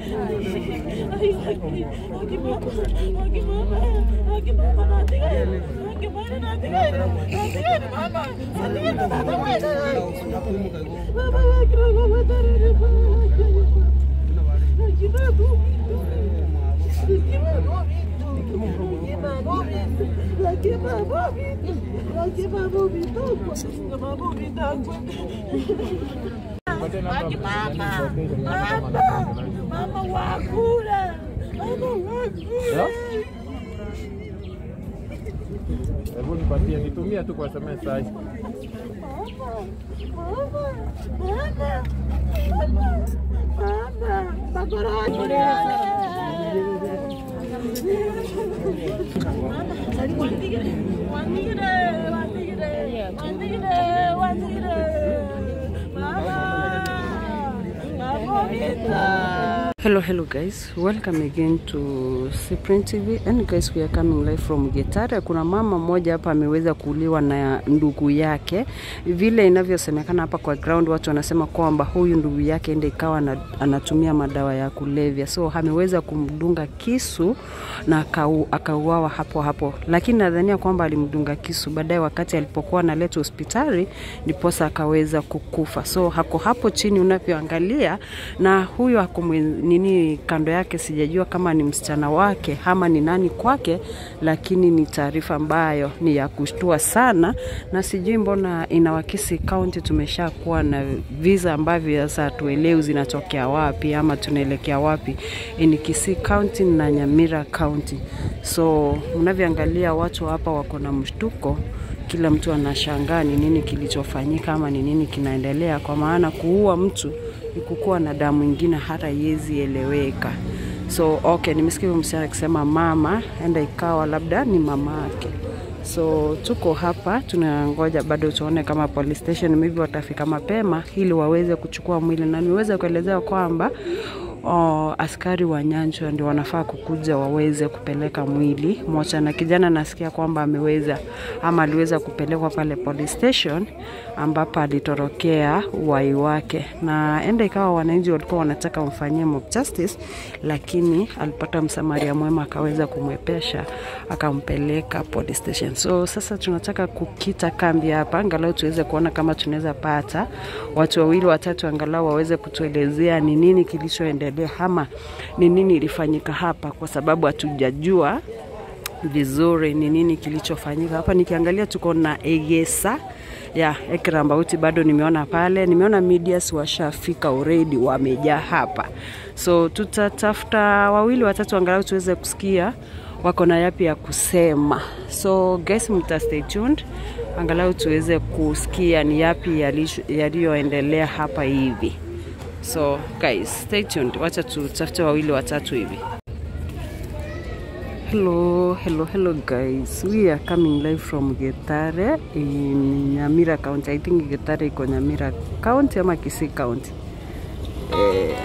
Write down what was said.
Mama wakula. Mama wakula. Hebu nipatie, nitumie tu kwa SMS sasa. Hello, hello guys. Welcome again to Cyprian TV. And guys, we are coming live from Getare. Kuna mama mmoja hapa ameweza kuuliwa na ndugu yake. Vile inavyosemekana hapa kwa ground, watu wanasema kwamba huyu ndugu yake ndiye ikawa na, anatumia madawa ya kulevya. So ameweza kumdunga kisu na akau, akauawa hapo hapo. Lakini nadhania kwamba alimdunga kisu baadaye wakati alipokuwa analetwa hospitali ndiposa akaweza kukufa. So hako hapo chini unavyoangalia na huyo hakumwe nini kando yake, sijajua kama ni msichana wake ama ni nani kwake, lakini ni taarifa ambayo ni ya kushtua sana, na sijui mbona inawakisi kaunti tumesha kuwa na visa ambavyo sasa hatuelewi zinatokea wapi ama tunaelekea wapi. Ni Kisii County na Nyamira County, so mnavyoangalia watu hapa wako na mshtuko kila mtu anashangaa ni nini kilichofanyika ama ni nini kinaendelea, kwa maana kuua mtu ni kukuwa na damu ingine hata yezi eleweka. So okay, nimesikia huyo msichana akisema mama, enda ikawa labda ni mama yake. So tuko hapa tunangoja bado tuone kama police station maybe watafika mapema ili waweze kuchukua mwili, na niweze kuelezea kwamba oh, askari wa nyanjwa ndio wanafaa kukuja waweze kupeleka mwili mocha, na kijana nasikia kwamba ameweza ama aliweza kupelekwa pale police station ambapo alitorokea uhai wake, na enda ikawa wananchi walikuwa wanataka wamfanyie mob justice, lakini alipata msamaria mwema akaweza kumwepesha akampeleka police station. So sasa tunataka kukita kambi hapa, angalau tuweze kuona kama tunaweza pata watu wawili watatu, angalau waweze kutuelezea ni nini kilichoendelea ama ni nini ilifanyika hapa, kwa sababu hatujajua vizuri ni nini kilichofanyika hapa. Nikiangalia tuko na Egesa ya Ekirambauti bado nimeona pale, nimeona medias washafika already, wamejaa hapa, so tutatafuta wawili watatu angalau tuweze kusikia wako na yapi ya kusema. So guys, mta stay tuned angalau tuweze kusikia ni yapi yaliyoendelea hapa hivi. So guys, stay tuned, wacha tutafute wawili watatu hivi. Hello, hello, hello guys. We are coming live from Getare in Nyamira County. I think Getare iko Nyamira County ama Kisii County. Eh,